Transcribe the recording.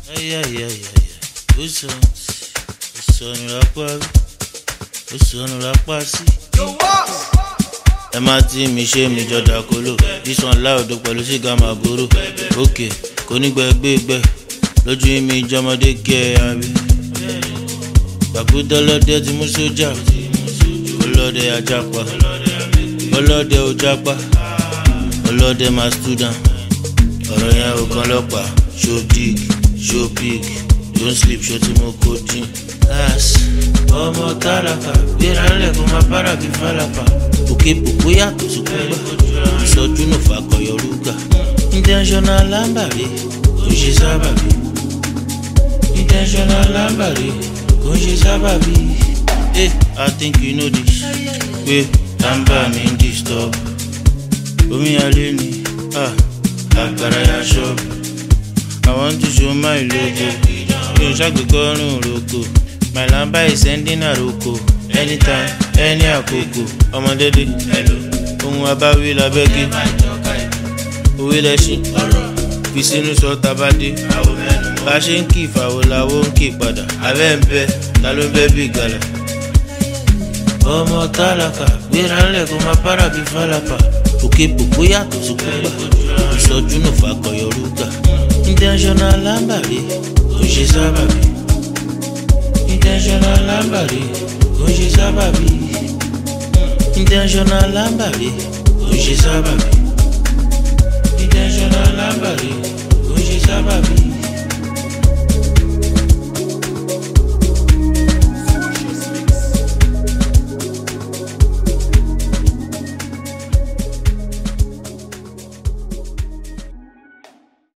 ayayayaya ó sọ ó sọnù lápá ó sọnù lápá sí. ẹ má tí mi ṣe mi jọdá kóló ìsàn láòdó pẹ̀lú sìgá màbúrò òkè kò ní gbẹgbẹgbẹ lójú mi jọmọdé gẹ abẹ. gbàgbọ́dọ́lọ́dẹ ti mú sójà ọlọ́dẹ ajapa ọlọ́dẹ ojapa ọlọ́dẹ máa student ọ̀rọ̀ yẹn ò kan lọ́pàá show dig show big don't sleep ṣó tí mo kó dín. as ọmọ tálákà gbéra ńlẹ̀ kó máa bára bí fálápà òkè pòpó yàtọ̀ sí kúgbà ìsọjú nù fàkọyọ rúgà intentional lámbàrí kò ń ṣe sábàbí intentional lámbàrí kò ń ṣe sábàbí. Hey, I think you know this. pé lámbà mi ń disturb omi alẹ́ ni ah, àgbàrá ya ṣọ́ọ̀bù. I want to show my logo. Mi ò ṣàgbékọ́rùn roko. My lamba is sending àròkò. Anytime, any àkókò. Ọmọdédé. Ohun abáwí labẹ́gẹ́. Òwe lẹ́ṣin. Fi sínú sọ tabadé. Bá ṣe ń kí ìfàwọ̀ làwọ̀ ń kí padà. Abẹ́ ń bẹ, ta ló ń bẹ́ bí ìgalà? Ọmọ tálákà gbéra ńlẹ̀ kó máa bára bí fálápà. Òkè pòpó yàtọ̀ sí kúgbà. Ìsọjú nù fàkọyọ rúgà intentional lámbàrí kò ń ṣe sábàbí intentional lámbàrí kò ń ṣe sábàbí intentional lámbàrí kò ń ṣe sábàbí intentional lámbàrí.